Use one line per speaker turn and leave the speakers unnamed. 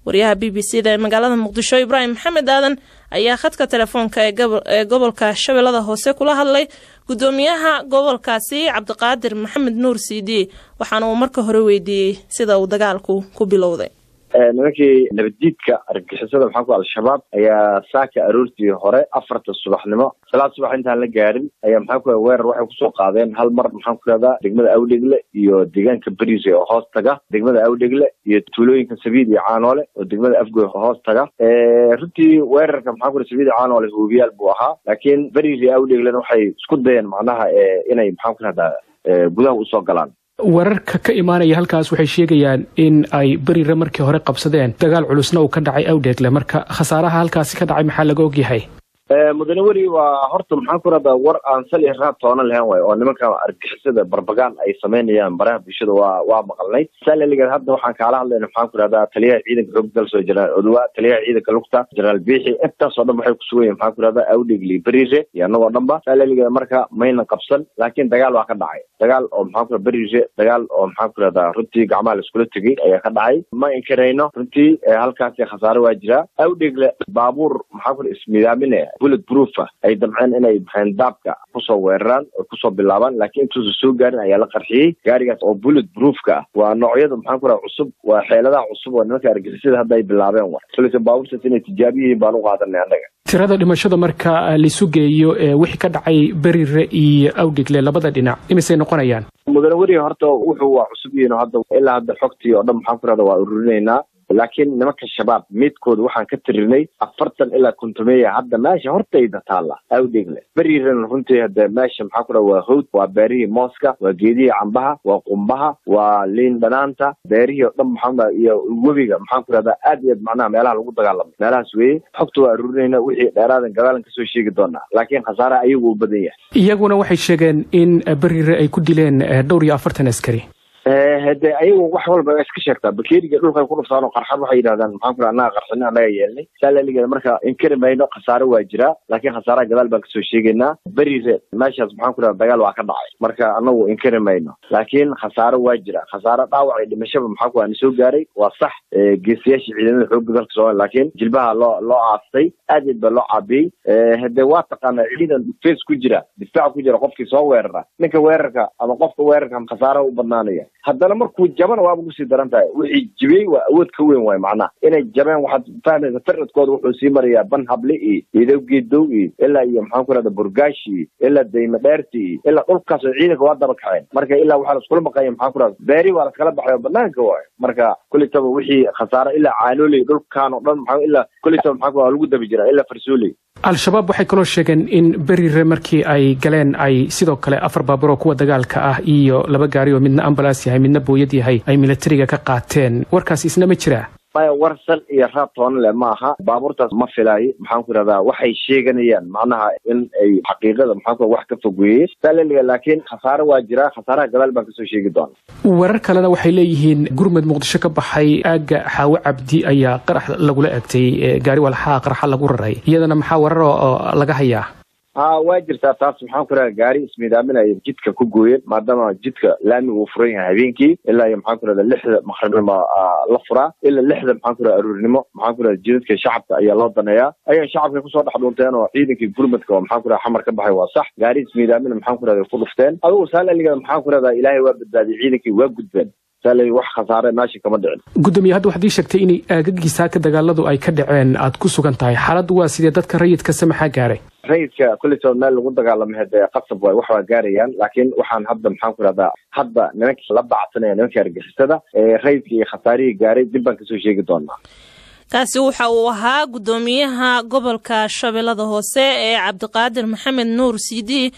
wariyaha b b c da ee magaalada muqdisho ibraahim maxamed aadan ayaa khadka telefoonka ee gobolka shabeellada hoose kula hadlay gudoomiyaha gobolkaasi cabdiqaadir maxamed nuur cd waxaana uu marka hore weydiiyey sida uu dagaalku ku bilowday
nimankii nabaddiidka argagixisada maxaa ku al-shabaab ayaa saaka aroortii hore afarta subaxnimo salaad subax intaan la gaarin ayaa maxaa ku weerar waxay kusoo qaadeen hal mar maxaan ku rahdaa degmada awdhegle iyo deegaanka beriise oo hoos taga degmada awdhegle iyo tuulooyinka sabiid iyo caanoole oo degmada afgoy hoos taga runtii weerarka maxaa ku sabiid iyo caanoole hoobiyaal buu ahaa laakiin beriise awdheglena waxay isku dayeen macnaha inay maxaan ku rahdaa gudaha usoo galaan
wararka ka imaanaya halkaas waxay sheegayaan in ay berire markii hore qabsadeen dagaal culusna uu ka dhacay awdheegle marka khasaaraha halkaasi ka dhacay maxaa laga ogyahay
mudane weri waa horta maxaan ku rahdaa war aan sal iyo raad toona lahayn waay oo nimanka argixisada barbagaan ay samaynayaan baraha bulshada waa waa maqalnay salaligeed hadda waxaan kaala hadlayna maxaan ku rahdaa taliyaha ciidanka xoog dalso jenaraal odowa taliyaha ciidanka lugta jenaraal biixi intaasoo dhan waxay kusugan yihin maxaan ku rahdaa awdhegle berire iyo annagoo dhanba salaligeed marka mayna qabsan laakiin dagaal waa ka dhacay dagaal oo maxaan ku berire dagaal oo maxaan ku rahdaa runtii gacmaha laiskula tegay ayaa ka dhacay ma inkarayno runtii halkaasi khasaare waa jiraa awdhegle baabuur maxaan ku ismidaaminaya bullet proofa ay damceen inay maxayn daabka kusoo weeraraan oo kusoo bilaabaan laakiin intuusan soo gaarin ayaa la qarxiyey gaarigaas oo bullet proofka ah waa noocyada maxaan ku raha cusub waa xeeladaha cusub oo nimanka argixisada hadda ay bilaabeen wa koleysa baabuurtaas inay tijaabi yihiin baan u qaadanay annaga
tirada dhimashada marka laisu geeyo wixii ka dhacay berire iyo awdhegle labada dhinac imisay noqonayaan
mudane weri horta wuxuu waa cusub yihiin hadda ilaa hadda xogtii oo dhan maxaan ku rahda waa ururinaynaa laakiin nimanka shabaab midkooda waxaan ka tirinay afartan ilaa kontomeeya hadda meesha hortayda taalla awdhegle berirana runtii hade meesha maxaa ku raha waa hawd waa beerihii mooska waa geedihii cambaha waa qumbaha waa liin dhanaanta beerihii oo dhan maxaa iyo webiga maxaan ku rahdaa aad iyo aad macnaha meelaha lagu dagaalamay meelahaas weeye xogta waa arurinayna wixii dheeraadan gadaalan kasoo sheegi doonaa laakiin khasaaraha ayagu u badan yahay
iyaguna waxay sheegeen in berire ay ku dileen dhowr iyo afartan askari
hade ayagu wax walba iska sheegtaa bakeeriga dhulkay ku dhuftaan oo qarxad waxay yidhahdaan maxaan ku raha annaga qarxina annaga yeelnay salaligeeda marka inkari mayno khasaare waa jiraa laakiin khasaaraha gadaal baan kasoo sheegaynaa berire meeshaas maxaan ku raha dagaal waa ka dhacay marka anagu inkari mayno laakiin khasaare waa jira khasaare dhaawac iyo dhimashaba maxaa ku ana soo gaaray waa sax geesiyaasha ciidamada xoogga dalka soomaliya laakiin jilbaha loo loo aastay aad aad baa loo caabiyey hade waa taqaanaa ciidan face ku jira difaac ku jira qofkii soo weerara ninka weerarka ama qofka weerarka khasaaraha u badnaanaya haddana markuu jabana waaba kusii daran tahay wixii jibiyey waa awood ka weyn waay macnaha inay jabeen waxaad fahmaysa firadkooda wuxuu sii marayaa ban hable iyo idow geedow iyo ilaa iyo maxaan ku rahda burgaashi iyo ilaa dayma dheerti iyo ilaa dhulkaas oo ciidanka waa daba kaceen marka ilaa waxaa laiskula maqanya maxaan ku rahda beeri waa laskala baxay oo banaanka waayo marka kulitaba wixii khasaare ilaa caanooley dhulkaan oo dhan maa ilaa kulitaba maxaa ku waa lagu dabi jiraa ilaa farsooley
al-shabaab waxay kaloo sheegeen in berire markii ay galeen ay sidoo kale afar baabuur oo kuwa dagaalka ah iyo laba gaari oo midna ambalaas yahay midna booyad yahay ay militariga ka qaateen warkaas isna ma jiraa
maya war sal iyo raab toona le ma aha baabuurtaas ma filaayo maxaan ku rahdaa waxay sheeganayaan macnaha in ay xaqiiqada maxaan ku wax ka fogeeyey salaliga laakiin khasaare waa jiraa khasaaraha gadaal baan kasoo sheegi doona
warar kalena waxay leeyihiin gurmud muqdisho ka baxay aagga xaawo cabdi ayaa qarax lagula egtay gaari walxaa qaraxa lagu raray iyadana maxaa warar oo laga hayaa
ha waa jirtaa taas maxaan ku raha gaari ismiidaaminaya jidka ku gooyeen maadaama jidka laami uu furan yahay habeenkii ilaa iyo maxaan ku rahda lixda maqribnimo la furaa ilaa lixda maxaan ku raha aruurnimo maxaan ku rahda jidadka shacabka ayaa loo daneeyaa ayaa shacabka kusoo dhex dhunteen oo ciidankii gurmadka oo maxaan ku raha xamar ka baxay waa sax gaari ismiidaamina maxaan ku rahda ku dhufteen adigu saalaligeeda maxaan ku rahdaa ilaahay waa badbaadiyey ciidankii waa gudbeen wax khasaare meesha kama dhicin
gudoomiye hadda waxaad ii sheegtay inay aagagii saaka dagaaladu ay ka dhaceen aad ku sugan tahay xaaladdu waa sidee dadka rayidkase maxaa gaaray
rayidka kulitoo meel lagu dagaalamay hade qasab waay wax waa gaarayaan laakiin waxaan hadda maxaan ku rahdaa hadda nimanka la bacsanaya nimanka argixisada rayidka iyo khasaarihii gaaray dib baan kasoo sheegi doonaa
kaasi waxa uu ahaa gudoomiyaha gobolka shabeellada hoose ee cabdiqaadir maxamed nuur cd